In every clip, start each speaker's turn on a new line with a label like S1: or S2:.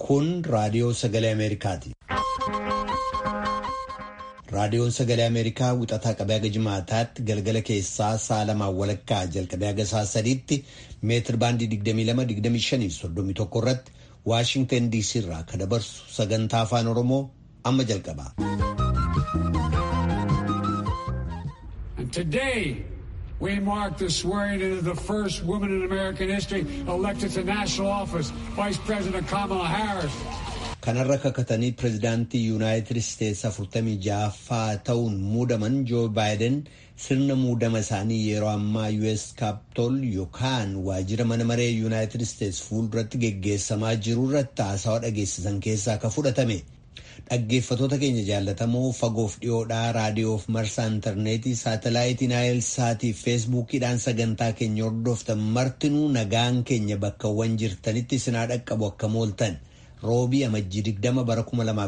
S1: Kun raadiyoo sagalee Ameerikaati. Raadiyoon sagalee Ameerikaa wixataa qabee haga jimaataatti galgala keessaa sa'a lamaan walakkaa jalqabee haga sa'a sadiitti meetir baandii 22-25-31 irratti Waashingtan DC irraa kan dabarsu sagantaa afaan Oromoo amma jalqaba.
S2: Today, we mark the swearing in of the first woman in American history elected to national office, Vice President Kamala Harris.
S1: Kanarra kakatanii pirezidaantii Yuunaayitid Isteetsi afurtamii ja'affaa ta'uun muudaman Joo Baayiden sirna muudama isaanii yeroo ammaa US Kaapitool yookaan waajjira mana maree Yuunaayitid Isteetsi fuulduratti geggeessamaa jiru irratti haasawaa dhageessisan keessaa ka fudhatame. Dhaggeeffatoota keenya jaallatamoo fagoof dhiyoodhaa raadiyoof marsaa intarneetii saatalaayitii naayilsaatii fi feesbuukiidhaan sagantaa keenya hordoftan martinuu nagaan keenya bakkawwan jirtanitti isinaa dhaqqabu akka mooltan roobii amajjii 20 bara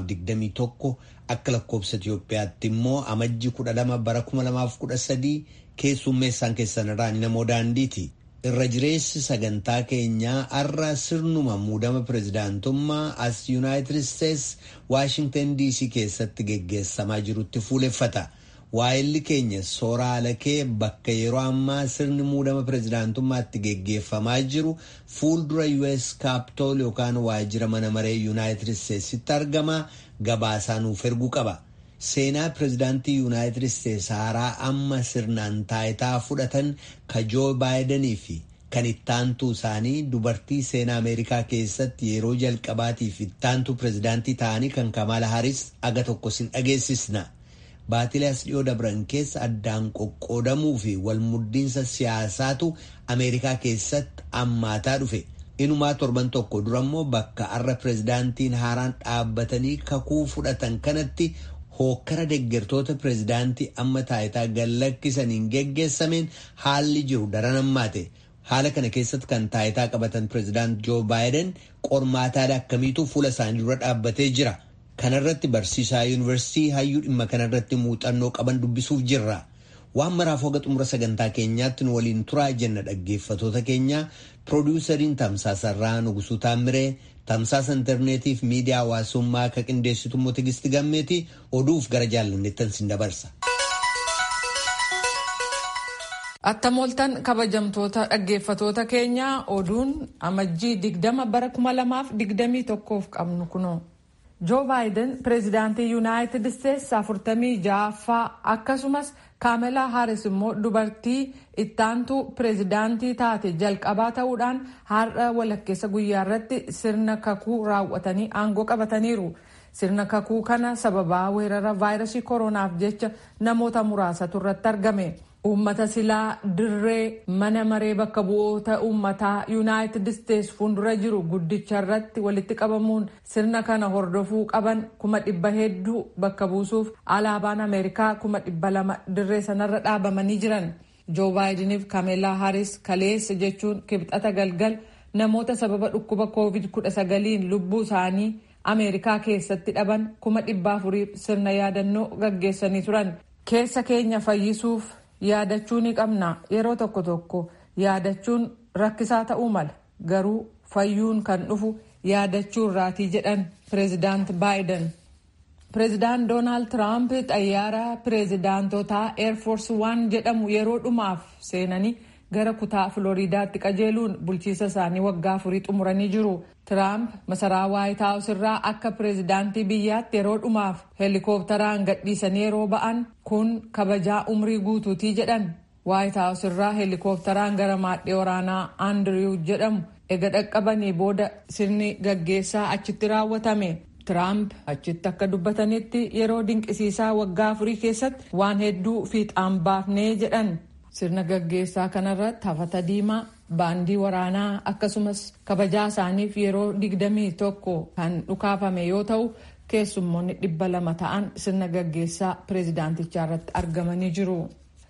S1: 2021 akka lakkoobsa Itoophiyaatti immoo amajjii 12 bara 2013 keessummeessaan keessan irraa namoo daandiiti. irra jireessi sagantaa keenyaa har'a sirnuma muudama pirezidaantummaa as yuunaayitid isteetsi waashingtan dc keessatti geggeessamaa jirutti fuuleffata waa'illi keenya soora alakee bakka yeroo ammaa sirni muudama pirezidaantummaatti geggeeffamaa jiru fuuldura us kaapitool yookaan waajjira mana maree yuunaayitid isteetsitti argama gabaasaa nuuf erguu qaba. seenaa pirezidaantii yuunaayitid isteetsi haaraa amma sirnaan taayitaa fudhatan ka joo baayidanii fi kan ittaantuu isaanii dubartii seenaa ameerikaa keessatti yeroo jalqabaatiif ittaantuu pirezidaantii ta'anii kan kamaala haris aga tokko sin dhageessisna baatilee as dhiyoo dabran keessa addaan qoqqoodamuu fi walmuddiinsa siyaasaatu ameerikaa keessatti ammaataa dhufe. inumaa torban tokko durammoo bakka har'a pirezidaantiin haaraan dhaabbatanii kakuu fudhatan kanatti hookkara deggertoota pirezidaantii amma taayitaa gallakkisaniin geggeessameen haalli jiru daran ammaate haala kana keessatti kan taayitaa qabatan pirezidaant joo baayiden qormaataadha akkamiitu fuula isaanii dura dhaabbatee jira kanarratti barsiisaa yuunivarsiitii hayyuu dhimma kanarratti muuxannoo qaban dubbisuuf jirra waan maraaf hoga xumura sagantaa keenyaatti nu waliin turaa jenna dhaggeeffatoota keenya piroodiwusariin tamsaasarraa nugusuu taammiree tamsaasa intarneetiif miidiyaa hawaasummaa akka qindeessitu immoo tigisti gammeeti oduuf gara jaallanneettan sin dabarsa.
S3: Attam kabajamtoota dhaggeeffatoota keenyaa oduun amajjii digdama bara kuma lamaaf digdamii tokkoof qabnu kunoo. Joo Baayiden pireezidaantii Yuunaayitid Isteetsi afurtamii ja'affaa akkasumas Kaamelaa Haaris immoo dubartii ittaantuu pireezidaantii taate jalqabaa ta'uudhaan har'a walakkeessa guyyaa irratti sirna kakuu raawwatanii aangoo qabataniiru. Sirna kakuu kana sababaa weerara vaayirasii koronaaf jecha namoota muraasatu irratti argame. Uummata silaa dirree mana maree bakka bu'oota uummataa yuunaayitid isteetsi fuuldura jiru guddicha irratti walitti qabamuun sirna kana hordofuu qaban kuma dhibba hedduu bakka buusuuf alaabaan ameerikaa kuma dhibba lama dirree sanarra dhaabamanii jiran. Joo baayidiniif Kameelaa Haaris kaleessa jechuun kibxata galgal namoota sababa dhukkuba koovid kudha sagaliin lubbuu isaanii ameerikaa keessatti dhaban kuma dhibba afuriif sirna yaadannoo gaggeessanii turan. Keessa keenya fayyisuuf. yaadachuu ni qabna yeroo tokko tokko yaadachuun rakkisaa ta'uu mala garuu fayyuun kan dhufu yaadachuu irraatii jedhan pireezidaant baayiden pireezidaant doonaald tiraamp xayyaara pireezidaantotaa eerfoors waan jedhamu yeroo dhumaaf seenanii gara kutaa filooriidaatti qajeeluun bulchiisa isaanii waggaa afurii xumuranii jiru tiraamp masaraa waayit haawus irraa akka pireezidaantii biyyaatti yeroo dhumaaf heelikooptaraan gadhiisanii yeroo ba'an kun kabajaa umrii guutuutii jedhan waayit haawus irraa heelikooptaraan gara maadhee waraanaa aandiriw jedhamu ega dhaqqabanii booda sirni gaggeessaa achitti raawwatame tiraamp achitti akka dubbatanitti yeroo dinqisiisaa waggaa afurii keessatti waan hedduu fiixaan baafnee jedhan sirna gaggeessaa kanarratti hafata diimaa baandii waraanaa akkasumas kabajaa isaaniif yeroo digdamii tokko kan dhukaafame yoo ta'u keessummoonni dhibba lama ta'an sirna gaggeessaa pireezidaantichaa irratti argamanii jiru.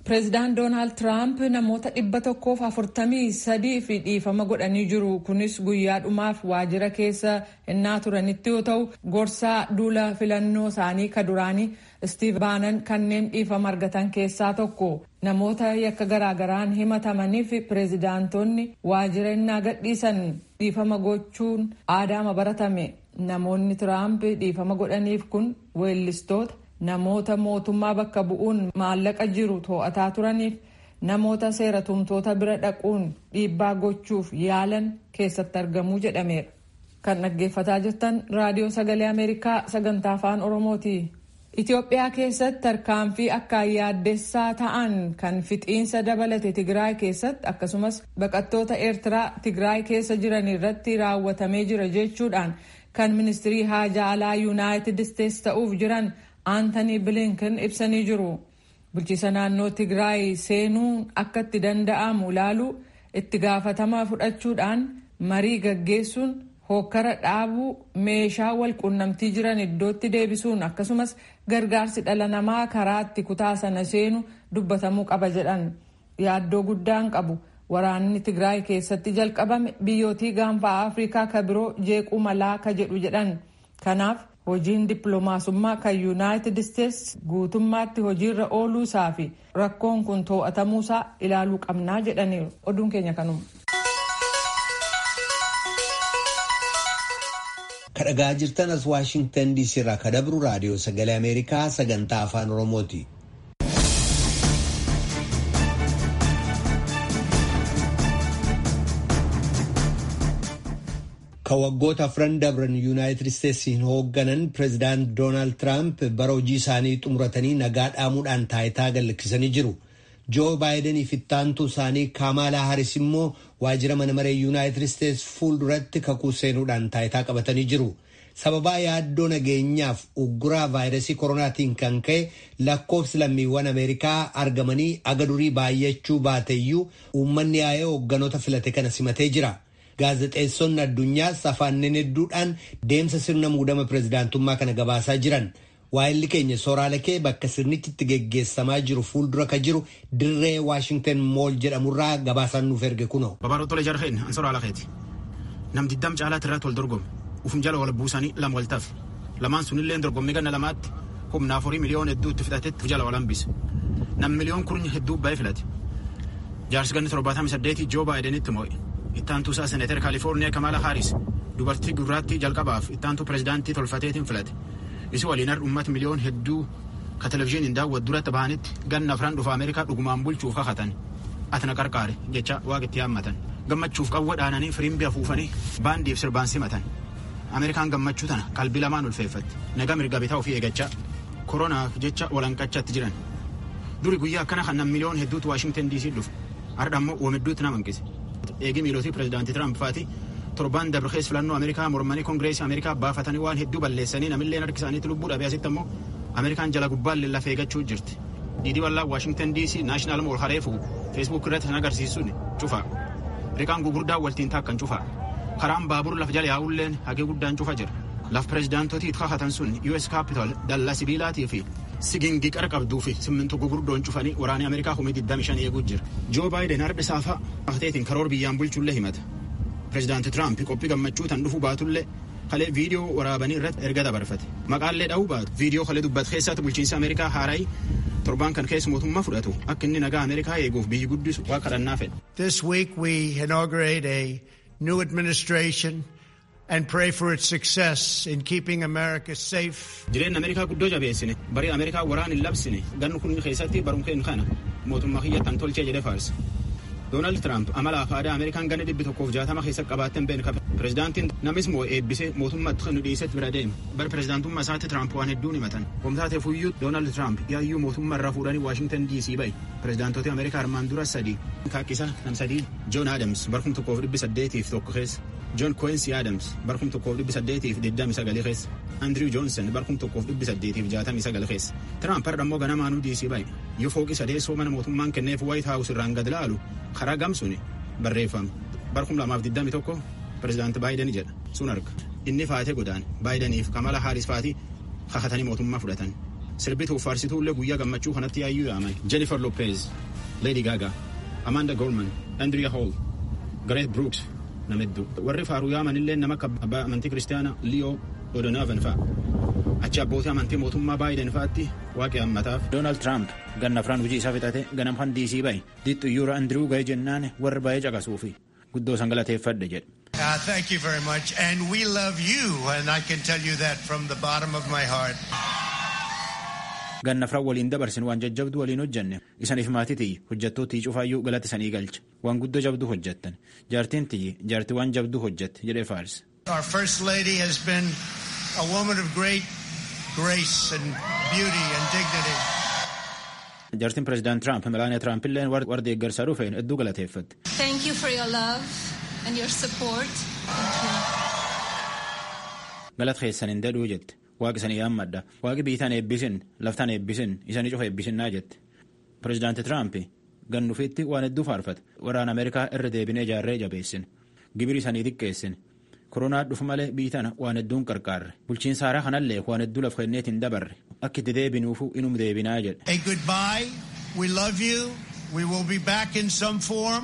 S3: pireezidaant doonaald tiraamp namoota dhibba tokkoof afurtamii sadii fi dhiifama godhanii jiru kunis guyyaa dhumaaf waajjira keessa innaa turanitti yoo ta'u gorsaa duula filannoo isaanii ka duraanii istiif baanan kanneen dhiifama argatan keessaa tokko namoota yakka garaagaraan himatamaniif pireezidaantonni waajjira innaa gadhiisan dhiifama gochuun aadaama baratame namoonni tiraamp dhiifama godhaniif kun weellistoota namoota mootummaa bakka bu'uun maallaqa jiru to'ataa turaniif namoota seera tumtoota bira dhaquun dhiibbaa gochuuf yaalan keessatti argamuu jedhameera. Kan dhaggeeffataa jirtan raadiyoo sagalee Ameerikaa sagantaa afaan Oromooti. Itoophiyaa keessatti tarkaanfii akkaan yaaddessaa ta'an kan fixiinsa dabalate Tigraay keessatti akkasumas baqattoota Eertiraa Tigraay keessa jiran irratti raawwatamee jira jechuudhaan kan ministirii haajaa alaa Yuunaayitid Isteets ta'uuf jiran Aantanii Bilinken ibsanii jiru. Bulchiisa naannoo Tigraay seenuun akka itti danda'amu ilaalu itti gaafatama fudhachuudhaan marii gaggeessuun hokkara dhaabuu meeshaa wal quunnamtii jiran iddootti deebisuun akkasumas gargaarsi dhala namaa karaa itti kutaa sana seenu dubbatamuu qaba jedhan yaaddoo guddaan qabu waraanni Tigraay keessatti jalqabame biyyootii gaanfa Afrikaa ka biroo jeequu malaa ka jedhu jedhan kanaaf hojiin dippiloomaasummaa kan yuunaayitid isteets guutummaatti hojiirra ooluu isaa fi rakkoon kun to'atamuusaa ilaaluu qabnaa jedhaniiru oduun keenya kanuma.
S1: kadhagaa jirtan as waashingtan diisii irraa ka dabru raadiyoo sagalee ameerikaa sagantaa afaan oromooti. ka waggoota afran dabran yuunaayitid isteetsiin hoogganan pireezidaant doonaald tiraamp bara hojii isaanii xumuratanii nagaa dhaamuudhaan taayitaa gallakkisanii jiru. joo baayidanii fi ittaantuu isaanii kaamaalaa haris immoo waajjira mana maree yuunaayitid isteets fuulduratti kakuu seenuudhaan taayitaa qabatanii jiru. sababaa yaaddoo nageenyaaf ugguraa vaayirasii koronaatiin kan ka'e lakkoofsi lammiiwwan ameerikaa argamanii aga durii baay'achuu baateyyuu uummanni yaa'ee hoogganoota filate kana simatee jira. gaazexeessonni addunyaas afaanneen hedduudhaan deemsa sirna muudama pireezidaantummaa kana gabaasaa jiran. waa'illi keenya sooraalee kee bakka sirnichi itti geggeessamaa jiru fuuldura ka jiru dirree waashingtan mool jedhamurraa gabaasaan nuuf erge kunoo.
S4: Babaaroo Tolee Jarheen Ansoraa Lakeeti. Nam diddam caalaatti irratti wal dorgome. Ufum jala wal buusanii lama wal tafe. Lamaan sunillee dorgommii ganna lamaatti humna afurii miliyoon hedduu itti fudhatetti jala wal hambise. Nam miliyoon kurnya hedduu baay'ee filate. Jaarsi ganni torbaatamii saddeetii Joo Baayidenitti moo'e. Ittaantuu isaa Seneetar Kaalifoorniyaa Kamaala Haaris dubartii gurraattii jalqabaaf ittaantuu pireezidaantii tolfateetiin filate. isi waliin har ummata miliyoon hedduu ka televizyiiniin daawwatu duratti bahanitti ganna afran dhufa ameerikaa dhugumaan bulchuuf kakatan atna qarqaare jecha waaqitti yaammatan gammachuuf qawwa dhaananii firimbi afuufanii baandiif sirbaan simatan ameerikaan gammachuu tana qalbii lamaan ulfeeffatti nagaa mirga bitaa ofii eegachaa koronaaf jecha walanqachatti jiran duri guyyaa akkana kan nam miliyoon hedduutu waashingtan diisii dhufu har'a ammoo wamidduutti nama hanqise eegii miilootii pireezidaantii tiraamp faati torbaan dabre keessa filannoo ameerikaa mormanii koongireesii ameerikaa baafatanii waan hedduu balleessanii namillee harki isaaniitti lubbuu dhabee asitti ammoo ameerikaan jala gubbaan lafee eeggachuu jirti diidii bal'aa waashingtan diisii naashinaal mool hareefu feesbuuk irratti kan agarsiisuun cufa riqaan gugurdaan waltiin taakkan cufa karaan baabur laf jala yaa'ulleen hagee guddaan cufa jira laf pireezidaantotii kakatan sun us capital dallaa sibiilaatii fi sigingii qara qabduu fi simmintu gugurdoon cufanii waraanii ameerikaa humii 25 eeguu jira joo baayiden harbi saafaa maqteetiin karoor biyyaan bulchullee himata pireezidaanti tiraamp qophii gammachuu tan dhufu baatullee kalee viidiyoo waraabanii irratti erga dabarfate maqaallee dha'uu baatu viidiyoo kalee dubbatu keessatti bulchiinsa ameerikaa haarayi torbaan kan keessa mootummaa fudhatu akka inni nagaa ameerikaa eeguuf biyyi guddisu waa kadhannaa fedhe.
S5: This week we inaugurate a new administration and pray for its success in keeping America safe.
S4: Jireenya Ameerikaa guddoo jabeessine barii Ameerikaa waraan hin labsine gannu kun keessatti barumkeen kana mootummaa kiyyattan tolchee jedhe faarse. Doonaald Tiraamp amala fi aadaa Ameerikaan ganna dhibbi tokkoof jaatama keessatti qabaatten beekan qabe. Pireezidaantiin namis moo eebbisee mootummaatti kan nu dhiisetti bira deeme. Bara pireezidaantummaa isaatti Tiraamp waan hedduun himatan. Wamtaatee fuyyuu Doonaald Tiraamp yaayyuu mootummaa irraa fuudhanii Waashingtan DC bahe. Pireezidaantota Ameerikaa armaan dura sadii. Kaakkisa nam sadii Joon Adams barkum tokkoof dhibbi saddeetiif tokko keessa. John Quincy Adams barkum tokkoof dhibbi saddeetiif digdami sagalii keessa. Andrew Johnson barkum tokkoof dhibbi saddeetiif jaatamii sagal keessa. Tiraamp har'a immoo ganamaanuu DC bahe. Yoo fooqi sadeessoo mana mootummaan kenneef White House irraan gad laalu karaa gamsuun barreeffame. Barkum lamaaf digdami tokko pireezidaanti Baayiden jedha sun arga. Inni faatee godaan Baayideniif Kamala Haaris faatii kakatanii mootummaa fudhatan. sirbituuf faarsituullee guyyaa gammachuu kanatti yaayyuu yaaman jennifer lopez leedi gaagaa amanda gorman andriya hool gareet bruuks nama hedduu warri faaruu yaamanillee nama akka abbaa amantii kiristaanaa liyoo odonaavan fa'a achi abbootii amantii mootummaa baayiden fa'aatti waaqee hammataaf. doonaald tiraamp ganna afraan hojii isaa fixate ganam kan diisii bahe dixxuyyuura andiriw ga'ee jennaan warri baay'ee caqasuufi guddoo san galateeffadhe jedhe.
S5: Uh, thank you very much. And we love you, and I can tell you that from the bottom of my heart.
S4: ganna afran waliin dabarsin waan jajjabdu waliin hojjenne isaniif maatii tiyyi hojjettootii cufaayyuu galata isanii galcha waan guddoo jabdu hojjettan jaartiin tiyyi jaartii waan jabdu hojjette jedhee faarse.
S5: Our First Lady has been a woman of great grace and beauty and dignity.
S4: jaartiin pireezidaant tiraamp melaaniyaa tiraamp illeen warra deeggarsaa dhufeen hedduu galateeffatte.
S6: Thank you for your love and your support. Thank you.
S4: galata keessan hin dadhuu jette waaqi isanii yaammadha waaqi biitaan eebbisin laftaan eebbisin isanii cufa eebbisinnaa jette pireezidaanti tiraamp gannufiitti waan hedduu faarfate waraana ameerikaa irra deebinee ijaarree jabeessin gibiri isanii xiqqeessin koronaa dhufu malee biitana waan hedduun qarqaarre bulchiinsa haaraa kanallee waan hedduu laf kenneetiin dabarre akka itti deebinuufu inum deebinaa jedhe.
S5: A goodbye. We love you. We will be back in some form.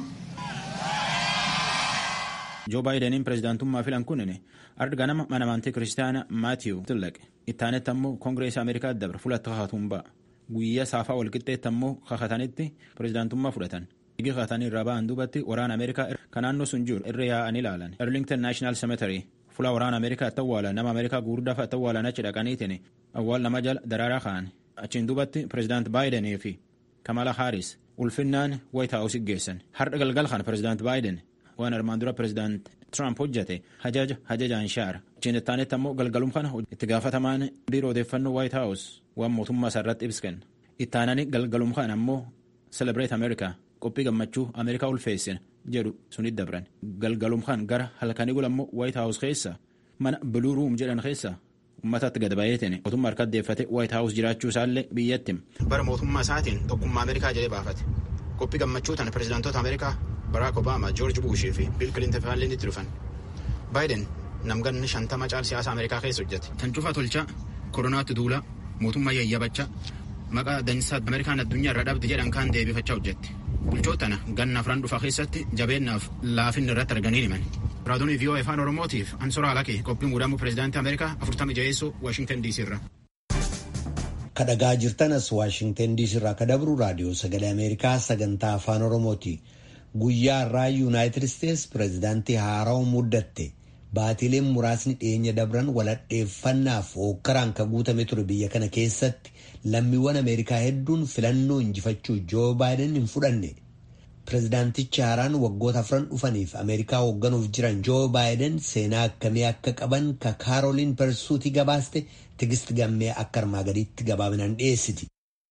S4: joo baayidaniin pireezidaantummaa filan kunin arga nama mana amantii kiristaana maatiyu tillaqe ittaanetti ammoo koongireesii ameerikaa dabre fulatti kakatuun ba'a guyyaa saafaa walqixxeetti ammoo kakatanitti pireezidaantummaa fudhatan igi kakatanii irraa ba'an duubatti waraana ameerikaa kan naannoo sun jiru irra yaa'anii ilaalan erlington naashinaal semetary fula waraana ameerikaa itti awwaalan nama ameerikaa gurguddaa fa'a itti awwaalan achi dhaqaniitiin awwaal nama jala daraaraa ka'an achiin duubatti pireezidaant baayidanii fi kamala haaris ulfinnaan waayit haawus geessan har'a galgal kana pireezidaant baayiden waan armaan dura pireezidaant Tiraamp hojjete hajaja hajajaan shaara achiin ittaanetti ammoo galgalum kana itti gaafatamaan biiroo odeeffannoo waayit haawus waan mootummaa isaa irratti ibsa kenna ittaananii galgalum kana ammoo celebrate america qophii gammachuu ameerikaa ulfeessina jedhu sunit dabran galgalum kan gara halkanii gula ammoo waayit haawus keessa mana biluu ruum jedhan keessa uummatatti gad bayeetiin mootummaa harka deeffate waayit haawus jiraachuu isaallee biyyatti bara mootummaa isaatiin tokkummaa ameerikaa jedhee baafate qophii gammachuu tana pireezidaantoota ameerikaa baraak obaamaa joorji buushii fi biil kilinton faalleen itti dhufan baayiden namganni shantama caal siyaasa ameerikaa keessa hojjete kan cufa tolchaa koronaatti duulaa mootummaa yayyabachaa maqaa dansaa ameerikaan addunyaa irra dhabde jedhan kaan deebifachaa hojjette bulchootana ganna afran dhufa keessatti jabeennaaf laafinni irratti arganii himan raadiyoo vii'oo afaan oromootiif ansoraa alakee qophii muudamuu pireezidaantii ameerikaa afurtama jaheessoo waashingtan diisii irra.
S1: kadhagaa jirtanas waashingtan diisii irraa kadabru raadiyoo sagalee ameerikaa sagantaa afaan oromooti. guyyaa irraa yuunaayitid isteetsi pireezidaantii haarawaa muddatte baatiileen muraasni dhiyeenya dabran waladheeffannaaf hookkaraan ka guutame ture biyya kana keessatti lammiiwwan ameerikaa hedduun filannoo injifachuu joo baayiden hin fudhanne pireezidaantichi haaraan waggoota afran dhufaniif ameerikaa hoogganuuf jiran joo baayiden seenaa akkamii akka qaban ka kaarooliin persuutii gabaaste tigist gammee akka armaa gadiitti gabaabinaan dhiyeessiti.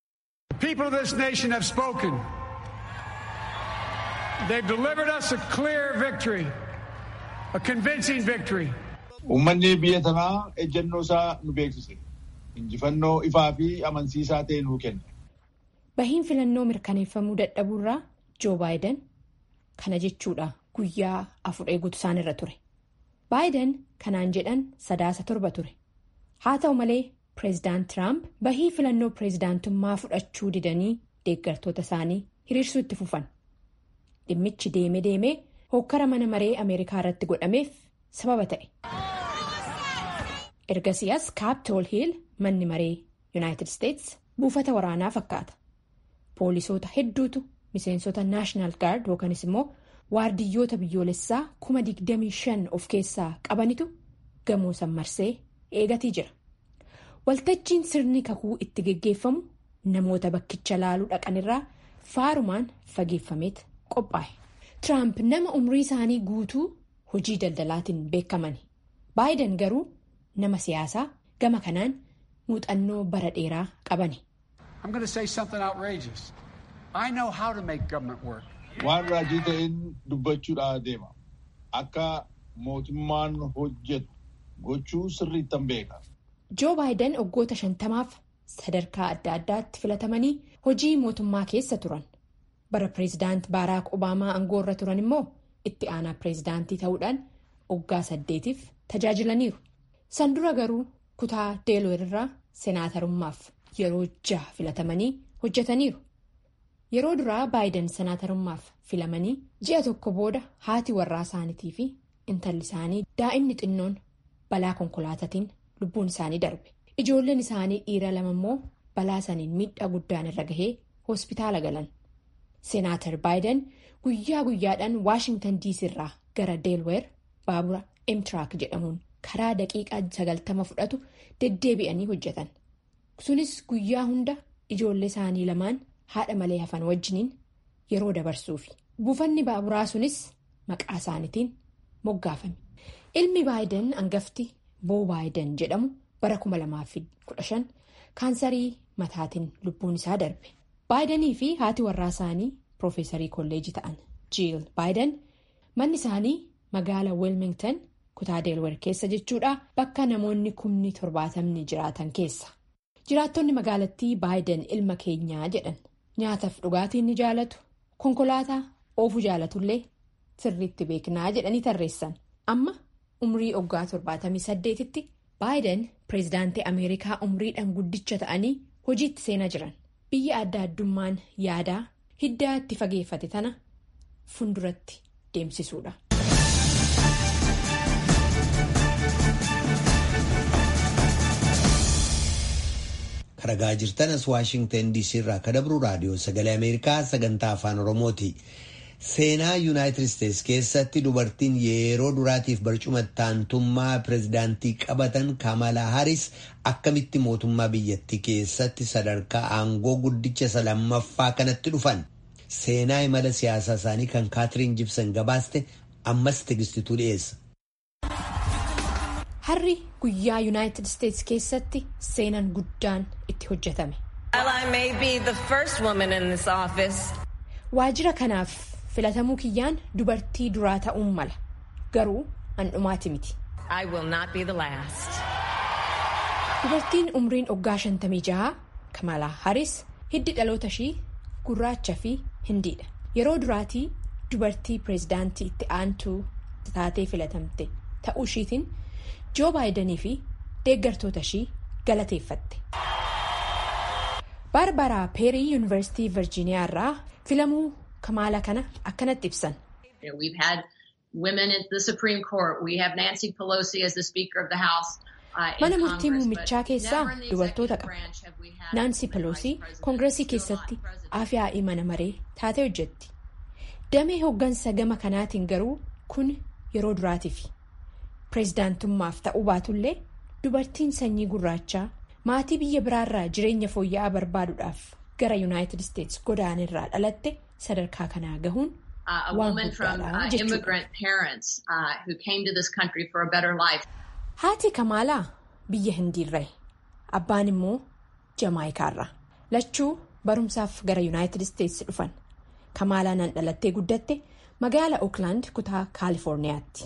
S2: They've delivered us a clear victory, a convincing victory.
S7: Uummanni biyya tanaa ejjennoo isaa nu beeksise. Injifannoo ifaa fi amansiisaa ta'e nuu kenne.
S8: Bahiin filannoo mirkaneeffamuu dadhabuurraa Joo Baayiden kana jechuudha guyyaa afur eeguutu isaan irra ture. Baayiden kanaan jedhan sadaasa torba ture. Haa ta'u malee pireezidaant Tiraamp bahii filannoo pireezidaantummaa fudhachuu didanii deeggartoota isaanii hiriirsuu itti fufan. dhimmichi deeme deemee hokkara mana maree ameerikaa irratti godhameef sababa ta'e. ergasiyaas kaaptool hiil manni maree yuunaayitid isteetsi buufata waraanaa fakkaata poolisoota hedduutu miseensota naashinaal gaard yookanis immoo waardiyyoota biyyoolessaa kuma digdamii shan of keessaa qabanitu gamoo san marsee eegatii jira waltajjiin sirni kakuu itti geggeeffamu namoota bakkicha laaluu dhaqanirraa faarumaan fageeffameet qophaa'e tiraamp nama umrii isaanii guutuu hojii daldalaatiin beekamani baayiden garuu nama siyaasaa gama kanaan muuxannoo bara dheeraa qabani.
S7: Waan raajii ta'een dubbachuudhaa deema. Akka mootummaan hojjetu gochuu sirriittan beeka.
S8: Joo baayiden waggoota shantamaaf sadarkaa adda addaatti filatamanii hojii mootummaa keessa turan. bara pireezidaant baaraak obaamaa aangoo irra turan immoo itti aanaa pireezidaantii ta'uudhaan waggaa saddeetiif tajaajilaniiru san dura garuu kutaa deelooyir irraa seenaatarummaaf yeroo jaha filatamanii hojjetaniiru. Yeroo duraa baayiden senaatarummaaf filamanii ji'a tokko booda haati warraa isaaniitii fi intalli isaanii daa'imni xinnoon balaa konkolaataatiin lubbuun isaanii darbe. Ijoolleen isaanii dhiira lama immoo balaa saniin miidhaa guddaan irra gahee hospitaala galan. Senaatar baayiden guyyaa guyyaadhaan Waashingtan diisii irraa gara deelweer baabura emtiraak jedhamuun karaa daqiiqaa sagaltama fudhatu deddeebi'anii hojjetan. Sunis guyyaa hunda ijoollee isaanii lamaan haadha malee hafan wajjiniin yeroo dabarsuufi. Buufanni baaburaa sunis maqaa isaaniitiin moggaafame. Ilmi baayiden hangafti boo baayiden jedhamu bara 2015 kaansarii mataatiin lubbuun isaa darbe. Baayidanii fi haati warraa isaanii piroofeesarii kolleejii ta'an jiil baayiden manni isaanii magaala wilmington kutaa deelwer keessa jechuudha bakka namoonni kumni torbaatamni jiraatan keessa. Jiraattonni magaalattii baayiden ilma keenyaa jedhan nyaataaf dhugaatiin ni jaalatu konkolaataa oofuu jaalatullee sirriitti beeknaa jedhanii tarreessan amma umrii oggaa torbaatamii saddeetitti baayiden pireezidaantii ameerikaa umriidhaan guddicha ta'anii hojiitti seenaa jiran biyya adda addummaan yaadaa hiddaa itti fageeffate tana funduratti deemsisuudha.
S1: Ragaa jirtanas Waashingtan DC irraa kadabru raadiyoo sagalee Ameerikaa sagantaa afaan Oromooti. Seenaa Yuunaayitid Isteets keessatti dubartiin yeroo duraatiif barcuma taantummaa pireezidaantii qabatan Kamala Haris akkamitti mootummaa biyyattii keessatti sadarkaa aangoo guddicha isa lammaffaa kanatti dhufan. Seenaa imala siyaasaa isaanii kan Kaatiriin Jibsan gabaaste ammas tigistituu dhiyeessa.
S8: Harri guyyaa Yuunaayitid Isteets keessatti seenaan guddaan itti hojjetame. Waajjira kanaaf filatamuu kiyyaan dubartii duraa ta'uun mala garuu handhumaati miti. Dubartiin umriin oggaa shantamii jaha Kamala Haris hiddi dhaloota ishii gurraacha fi hindiidha. Yeroo duraatii dubartii pireezidaantii itti aantuu taatee filatamte ta'uu ishiitiin. joo baayidanii fi deeggartoota ishii galateeffatte. baarbaraa peerii yuunivarsiitii virjiiniyaa irraa filamuu kamaala kana akkanatti ibsan. mana murtii muummichaa keessaa dubartoota qaba naansi peloosii koongireesii keessatti afyaa'ii mana maree taatee hojjetti damee hooggansa gama kanaatiin garuu kun yeroo duraatiif. pireezidaantummaaf ta'uu baatullee dubartiin sanyii gurraachaa maatii biyya biraarraa jireenya fooyya'aa barbaaduudhaaf gara yuunaayitid isteets godaanirraa dhalatte sadarkaa kanaa gahuun waan guddaadha jechuudha. haati kamaalaa biyya hindiirraa abbaan immoo jamaayikaarraa lachuu barumsaaf gara yuunaayitid isteets dhufan kamaalaa nan dhalattee guddatte magaala ooklaand kutaa kaalifoorniyaatti.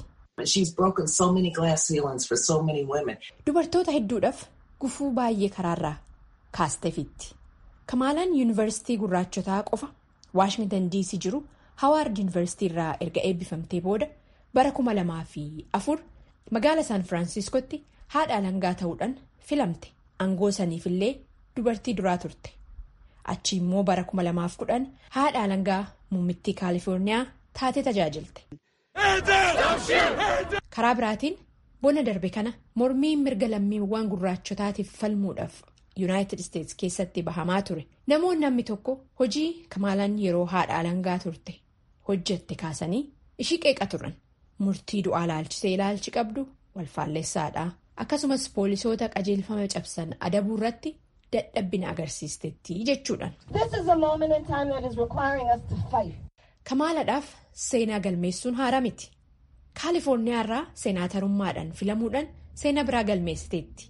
S8: Dubartoota hedduudhaaf gufuu baay'ee karaarraa kaasteefitti. Kamaalaan yuunivarsiitii gurraachotaa qofa Waashingtan DC jiru Hawaard yuunivarsiitii irraa erga eebbifamtee booda bara kuma lamaa fi afur magaala Saan Firaansiskootti haadha alangaa ta'uudhaan filamte. Aangoo saniifillee dubartii duraa turte. Achi immoo bara kuma lamaaf kudhan haadha alangaa muummittii Kaalifoorniyaa taatee tajaajilte. karaa biraatiin bona darbe kana mormiin mirga lammiiwwan gurraachotaatiif falmuudhaaf yuunaayitid isteets keessatti bahamaa ture namoonni namni tokko hojii kamaalaan yeroo haadha alangaa turte hojjette kaasanii ishii qeeqa turan murtii du'aa laalchisee ilaalchi qabdu walfaalleessaadha akkasumas poolisoota qajeelfama cabsan adabuu irratti dadhabbina agarsiistetti jechuudhaan. kamaaladhaaf seenaa galmeessuun haaraa miti kaalifoorniyaa irraa seenaatarummaadhaan filamuudhaan seenaa biraa galmeessiteetti.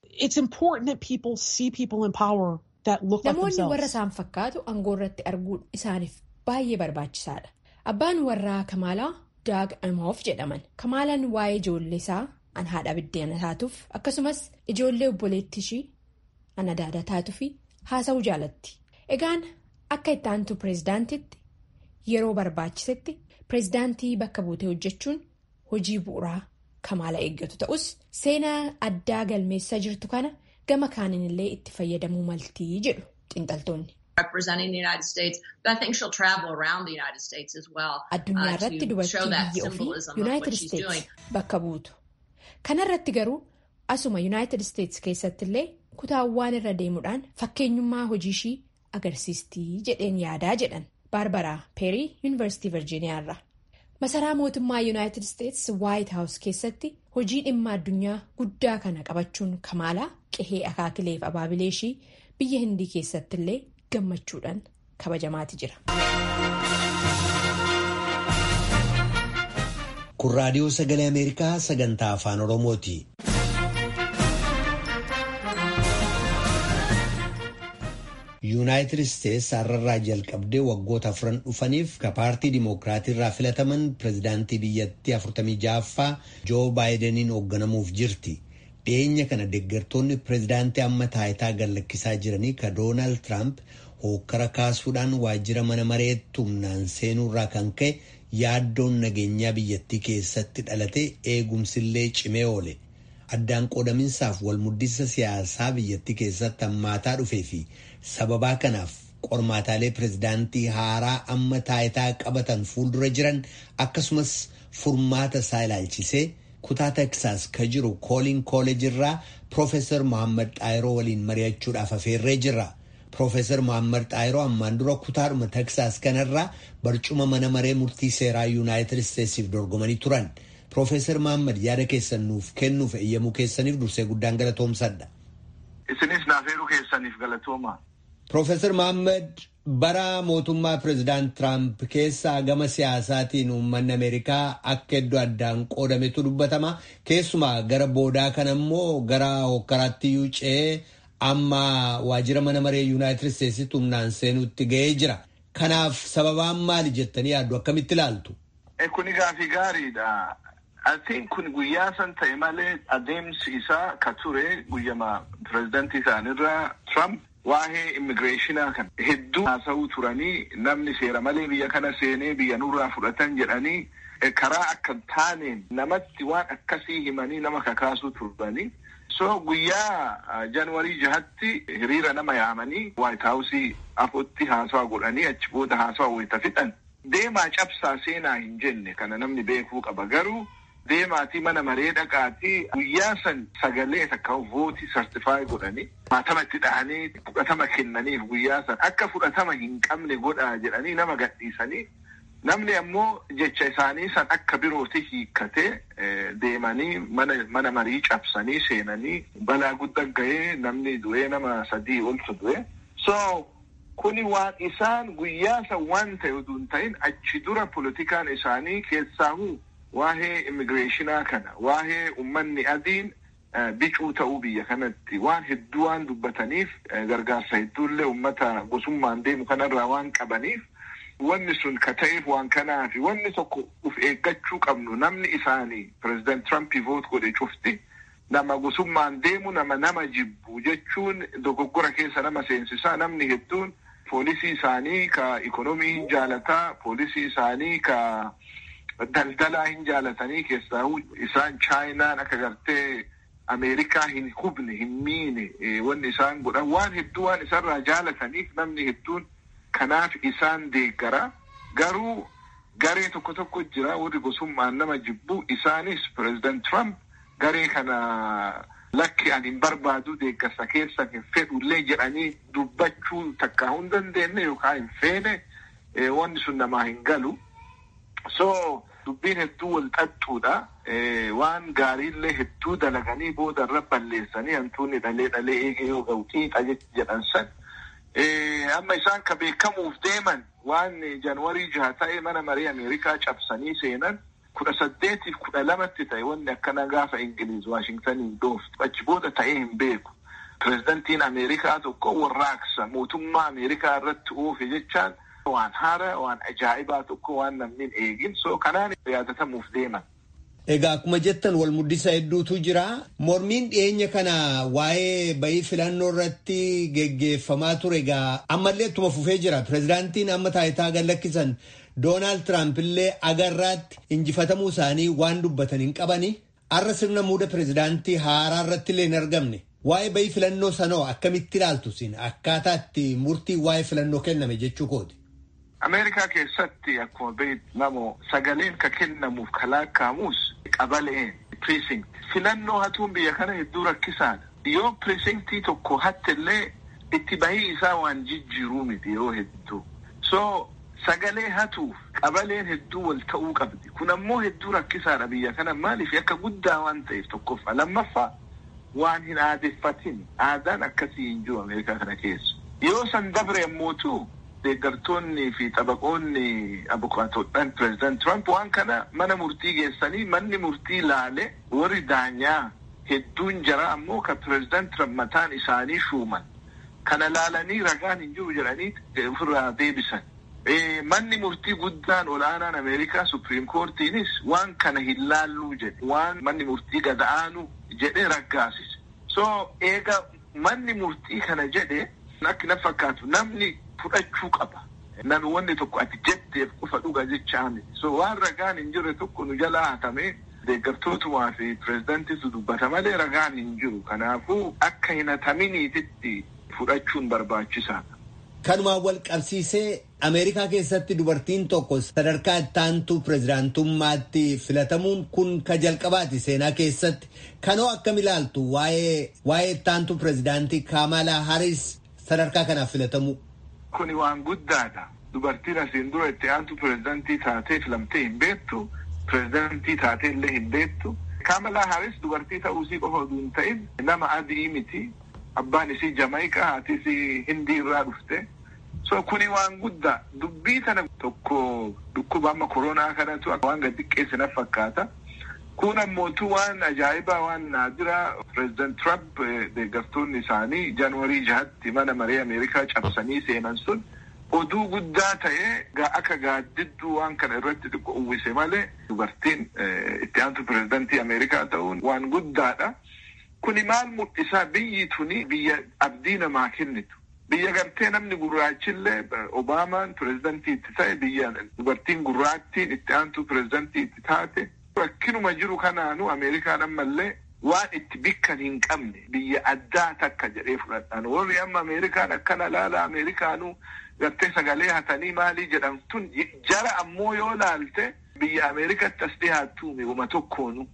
S8: namoonni warra isaan fakkaatu aangoo irratti arguun isaaniif baay'ee barbaachisaadha abbaan warraa kamaalaa daag amhoof jedhaman kamaalaan waa'ee ijoollee isaa an haadha biddeena taatuuf akkasumas ijoollee obboleetti ishii an adaada taatuuf haasa'uu jaalatti egaan akka itti aantu pireezidaantitti. yeroo barbaachisetti pireezidaantii bakka buutee hojjechuun hojii bu'uuraa kamaala eeggatu ta'us seenaa addaa galmeessaa jirtu kana gama kaaniin illee itti fayyadamuu maltii jedhu xiinxaltoonni. Addunyaa irratti dubartii biyya ofii Yuunaayitid Isteetsi bakka buutu. Kanarratti garuu asuma Yuunaayitid Isteetsi keessatti illee kutaawwan irra deemuudhaan fakkeenyummaa hojii ishii agarsiistii jedheen yaadaa jedhan baarbaraa peerii yuunivarsiitii virjiiniyaa irraa. masaraa mootummaa yuunaayitid isteetsi waayit haawus keessatti hojii dhimma addunyaa guddaa kana qabachuun kamaalaa qehee akaakileef abaabilee ishii biyya hindii keessatti illee gammachuudhaan kabajamaati jira.
S1: kun raadiyoo sagalee ameerikaa sagantaa afaan oromooti. yuunaayitid isteetsi har'arraa jalqabdee waggoota afran dhufaniif ka paartii dimookiraatii irraa filataman pirezidaantii biyyattii 46ffaa joo baayidaniin hoogganamuuf jirti dhiyeenya kana deeggartoonni pirezidaantii amma taayitaa gallakkisaa jiranii ka doonaald tiraamp hookkara kaasuudhaan waajjira mana mareetti humnaan seenuurraa kan ka'e yaaddoon nageenyaa biyyattii keessatti dhalate eegumsillee cimee oole. addaan qoodaminsaaf walmuddisa siyaasaa biyyattii keessatti hammaataa dhufee fi sababaa kanaaf qormaataalee pirezidaantii haaraa amma taayitaa qabatan fuuldura jiran akkasumas furmaata isaa ilaalchisee kutaa teksaas ka jiru kooliin kooleejii irraa piroofeesar mohaammed xaayiroo waliin mari'achuudhaaf afeerree jirra. piroofeesar mohaammed xaayiroo ammaan dura kutaadhuma teksaas kanarraa barcuma mana maree murtii seeraa yuunaayitid isteetsiif dorgomanii turan. Piroofeesar Mohaammed yaada keessan nuuf kennuuf eeyyamuu keessaniif dursee guddaan galatoomsadha.
S7: Isinis naafeeruu keessaniif galatooma.
S1: Piroofeesar Mohaammed bara mootummaa pirezidaant Tiraamp keessaa gama siyaasaatiin uummanni Ameerikaa akka iddoo addaan qoodametu dubbatama. Keessumaa gara boodaa kana immoo gara hokkaraatti iyyuu ce'ee amma waajjira mana maree Yuunaayitid Isteetsitti humnaan seenuutti ga'ee jira. Kanaaf sababaan maali jettanii yaaddu akkamitti ilaaltu?
S7: Kuni gaafii gaariidha. Atiin kun guyyaa san ta'e malee adeemsi isaa ka ture guyyama pirezidantii isaanirraa Trump waa'ee immigireeshinaa kan hedduu haasa'uu turanii namni seera malee biyya kana seenee biyya nurraa fudhatan jedhanii karaa akka taaneen namatti waan akkasii himanii nama kakaasuu turanii. So guyyaa Januwarii jahatti hiriira nama yaamanii Waayit Haawusii afootti haasawaa godhanii achi booda haasawaa wayita fixan. Deemaa cabsaa seenaa hin jenne kana namni beekuu qaba garuu deemaatii mana maree dhaqaatii guyyaa san sagalee takka vootii sartifaayi godhanii maatama itti dhahanii fudhatama kennaniif guyyaa san akka fudhatama hin qabne godhaa jedhanii nama gadhiisanii namni ammoo jecha isaanii san akka birooti hiikkatee deemanii mana mana marii cabsanii seenanii balaa guddaa ga'ee namni du'ee nama sadii oltu du'e so kuni waan isaan guyyaa san waan ta'e utuu hin ta'in achi dura politikaan isaanii keessaahu waa'ee immigireeshinaa kana waa'ee ummanni adiin bicuu ta'uu biyya kanatti waan hedduu waan dubbataniif gargaarsa hedduullee ummata gosummaan deemu kanarraa waan qabaniif wanni sun ka ta'eef waan kanaafi wanni tokko uf eeggachuu qabnu namni isaanii pireezidant Tirampii voot godhe cufti nama gosummaan deemu nama nama jibbu jechuun dogoggora keessa nama seensisaa namni hedduun poolisii isaanii ka ikonomii hin jaalataa poolisii isaanii ka daldalaa hin jaalatanii keessaa isaan chaayinaan akka gartee ameerikaa hin hubne hin miine wanni isaan godhan waan hedduu waan isarraa jaalataniif namni hedduun kanaaf isaan deeggara garuu garee tokko tokko jira warri gosummaan nama jibbu isaanis pireezidant Trump garee kana lakki ani hin barbaadu deeggarsa keessa hin fedhullee jedhanii dubbachuu takkaa hin dandeenye yookaan hin feene wanni sun namaa hin galu. So dubbiin hedduu wal xaxxuudha. Waan gaariillee hedduu dalaganii booda irra balleessanii hantuunni dhalee dhalee eegee yoo ga'u xiixa jedhan san. Amma isaan ka beekamuuf deeman waan Januwarii jaha ta'e mana marii Ameerikaa cabsanii seenan kudha saddeetiif kudha lamatti ta'e wanni akkana gaafa Ingiliiz Waashingtaniin dhooftu achi booda ta'ee hin beeku. Pireezidantiin Ameerikaa tokko warraaqsa mootummaa Ameerikaa irratti oofe jechaan waan haara waan ajaa'ibaa tokko waan namni hin eegin so kanaan yaadatamuuf deeman.
S1: Egaa akkuma jettan wal muddisa hedduutu jira. Mormiin dhiyeenya kana waa'ee bayii filannoo irratti geggeeffamaa ture egaa ammallee ittuma fufee jira. Pireezidaantiin amma taayitaa gallakkisan Doonaald Tiraamp illee agarraatti injifatamuu isaanii waan dubbatan hin qabani. Har'a sirna muuda pireezidaantii haaraa irratti illee hin argamne. Waa'ee bayii filannoo sanoo akkamitti ilaaltu siin akkaataa itti murtii waa'ee filannoo kenname jechuu kooti.
S7: Ameerikaa keessatti akkuma beekamu sagaleen ka kennamuuf ka lakkaa'amus qabaleen precinct filannoo hatuun biyya kana hedduu rakkisaadha. Yoo precinctii tokko hattillee itti bahii isaa waan jijjiiruu miti yeroo hedduu. So sagalee hatuuf qabaleen hedduu wal ta'uu qabdi. Kun ammoo hedduu rakkisaadha biyya kana maaliif akka guddaa waan ta'eef tokkoffaa. Lammaffaa waan hin aadeffatin aadaan akkasii hin jiru Ameerikaa kana keessa. Yoo san dabre ammootu deeggartoonni fi xabaqoonni abukaatoodhaan pireezidant Trump waan kana mana murtii geessanii manni murtii laale warri daanyaa hedduun jara ammoo ka pireezidant Trump mataan isaanii shuuman. Kana laalanii ragaan hin jiru jedhanii ofirraa deebisan. Manni murtii guddaan ol'aanaan Ameerikaa Supreme Courtiinis waan kana hin laalluu jedhe waan manni murtii gada'aanu jedhee raggaasise. So eega manni murtii kana jedhe akka na fakkaatu namni fudhachuu qaba. Namni wanni tokko ati jetteef qofa dhuga jechaa miti. So waan ragaan hin jirre tokko nu jalaa hatamee deeggartootumaa fi pireezidantiitu dubbata malee ragaan hin jiru. Kanaafuu akka hin hataminiititti fudhachuun barbaachisaadha.
S1: Kanumaan wal qabsiisee Ameerikaa keessatti dubartiin tokko sadarkaa ittaantuu pireezidaantummaatti filatamuun kun ka jalqabaati seenaa keessatti. Kanoo akkam ilaaltu waa'ee waa'ee ittaantuu pireezidaantii Kamalaa Haris sadarkaa kanaaf filatamuu.
S7: Kuni waan guddaadha. Dubartiin asiin dura itti aantu pireezidantii taatee filamtee hin beektu. Pireezidantii taatee illee hin beektu. Kamalaa Haris dubartii ta'uusii qofa osoo hin ta'in nama adii miti. Abbaan isii Jamaayikaa haati isii Hindii irraa dhufte. So kuni waan guddaa dubbii kana tokko dhukkuba amma koronaa kanatu waan gad xiqqeesse na fakkaata. Kun ammootu waan ajaa'ibaa waan naadiraa pireezidant Trump deeggartoonni isaanii jaanuwarii jahatti mana maree Ameerikaa cabsanii seenan sun oduu guddaa ta'ee akka gaaddidduu waan kana irratti xiqqoo uwwise malee dubartiin itti aantu pireezidantii Ameerikaa ta'uun waan guddaadha. Kuni maal mul'isaa biyyi tuni biyya abdii namaa kennitu. Biyya gartee namni gurraachillee Obaamaan pireezidantii itti ta'e biyya dubartiin gurraattiin itti aantu pireezidantii itti taate. Rakkinuma jiru kanaanu Ameerikaan ammallee waan itti bikkan hin qabne biyya addaa takka jedhee fudhadhaan. Warri amma Ameerikaan akkana laala Ameerikaanuu gartee sagalee hatanii maalii jedhamtun jara ammoo yoo laalte biyya Ameerikatti as dhiyaattu uma tokkoonu.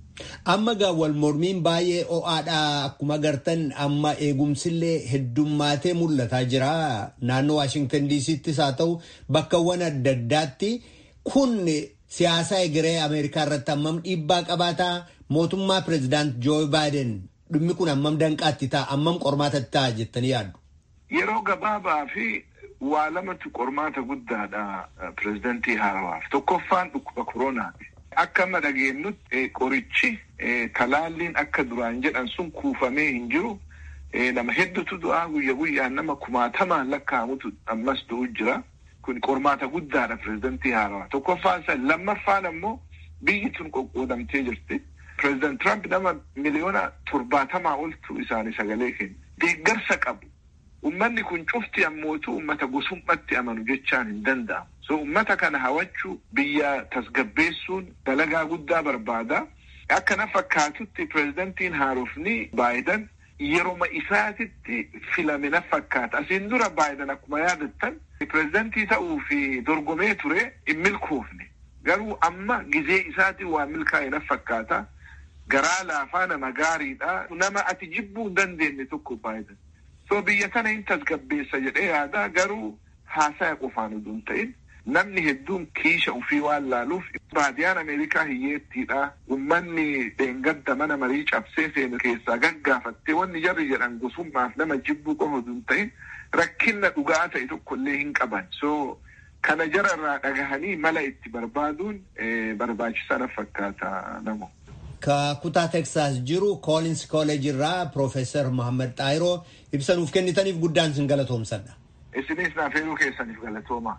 S1: Amma gaa wal mormiin baay'ee ho'aadha akkuma gartan amma eegumsillee heddummaatee mul'ataa jira naannoo Waashingtan DC'ttis haa ta'u bakkawwan adda addaatti kun siyaasa egeree Ameerikaa irratti hammam dhiibbaa qabaataa mootummaa pireezidaant Joo Baayiden dhimmi kun hammam danqaatti ta'a hammam qormaatatti ta'a jettanii yaaddu.
S7: Yeroo gabaabaa fi waa lamatu qormaata guddaadha pireezidantii haarawaaf tokkoffaan dhukkuba koronaati. Akka amma dhageenyutti qorichi talaalliin akka duraan jedhan sun kuufamee hin jiru. Nama hedduutu du'aa guyya guyyaan nama kumaatamaan lakkaa'amutu ammas du'u jira. Kun qormaata guddaadha pireezidantii haarawaa. Tokkoffaan isa lammaffaan ammoo biyyi tun qoqqoodamtee jirti. Pireezidant Trump nama miliyoona torbaatamaa oltu isaanii sagalee kenna. Deeggarsa qabu. Uummanni kun cufti ammootu uummata gosummaatti amanu jechaan hin danda'amu. So uummata kana hawachuu biyya tasgabbeessuun dalagaa guddaa barbaada. Akka na fakkaatutti pireezidantiin haarofni Baayiden yeroma isaatitti filame na fakkaata. Asiin dura Baayiden akkuma yaadattan pireezidantii ta'uu fi dorgomee ture hin milkoofne. Garuu amma gizee isaatiin waan milkaa'e na fakkaata. Garaa laafaa nama gaariidha. Nama ati jibbuu hin dandeenye tokko Baayiden. So biyya tana hin tasgabbeessa jedhee yaada garuu haasaya qofaan utuu hin ta'in namni hedduun kiisha ufii waan laaluuf baadiyaan Ameerikaa hiyyeettiidha. Uummanni dheengadda mana marii cabsee seenu keessaa gaggaafattee wanni jarri jedhan gosummaaf nama jibbuu qofa utuu hin ta'in rakkinna dhugaa ta'e tokkollee hin qaban. So kana jara irraa dhagahanii mala itti barbaaduun barbaachisaa na fakkaata namo.
S1: Ka kutaa Teksaas jiru Koolins Kooleej irraa Piroofeesar Mohaammed Xaayiroo ibsa nuuf kennitaniif guddaan sin galatoomsadha.
S7: Isinis naaf heeruu keessaniif galatooma.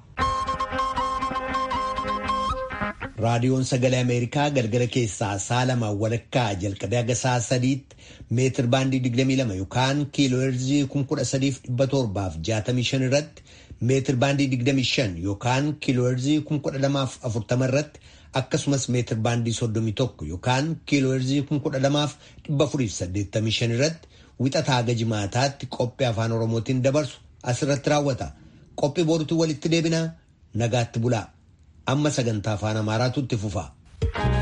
S1: Raadiyoon Sagalee Ameerikaa galgala keessaa sa'a lamaan walakkaa jalqabee haga sa'a sadiitti meetir baandii 22 yookaan kiiloo heerzii 13,765 irratti meetir baandii 25 yookaan kiiloo heerzii 1240 irratti akkasumas meetir baandii 31 yookaan kiiloo heerzii 12485 irratti wixataa haga jimaataatti qophii afaan oromootiin dabarsu asirratti raawwata qophii boorutu walitti deebinaa nagaatti bulaa amma sagantaa afaan amaaraatu itti fufa.